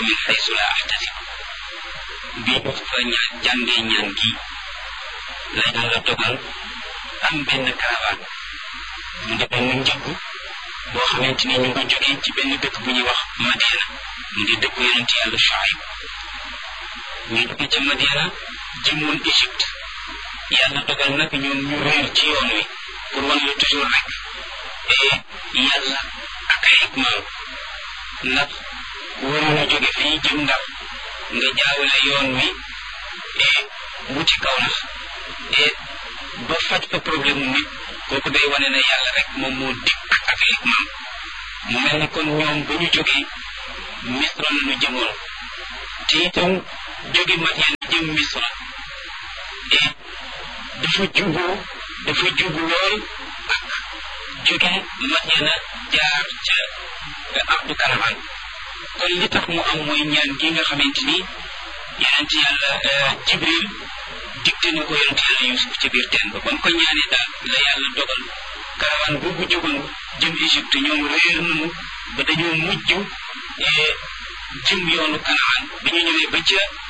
min xaysu la axtasib bi ñu fa ñaan jàngee ñaan gi la yàlla dogal am benn caravane mu di benn njëgg boo xamante ni ñu ngi jógee ci benn dëkk bu ñuy wax Madiana mu di dëkku yonent yàlla Shuayb ñu jóge ca Madiana jëmoon Égypte yàlla dogal nag ñoom ñu réer ci yoon wi pour wan la toujours rek et yàlla ak ay xikmaam ndax waroon a jóge fii jëm ndax nga jaawale yoon wi et wuti kaw nax et ba faj fa problème mu nit kooku day wane ne yàlla rek moom moo dikk ak xikmaam mu mel ni kon ñoom ba ñu jógee misra la ñu jëmoon te itam jóge Madyan jëm misra et dafa juboo dafa jubu lool ak jóge Madyana jaar ca ardu karaman kon li tax mu am mooy ñaan gi nga xamante ni yonent yàlla Jibril digte na ko yonent yàlla Yusuf ci biir teen ba kon ko ñaanee daal la yàlla dogal karawan boobu jógoon jëm Égypte ñoom réer nañu ba dañoo mujj jëm yoonu Kanaan bi ñu ñëwee ba ca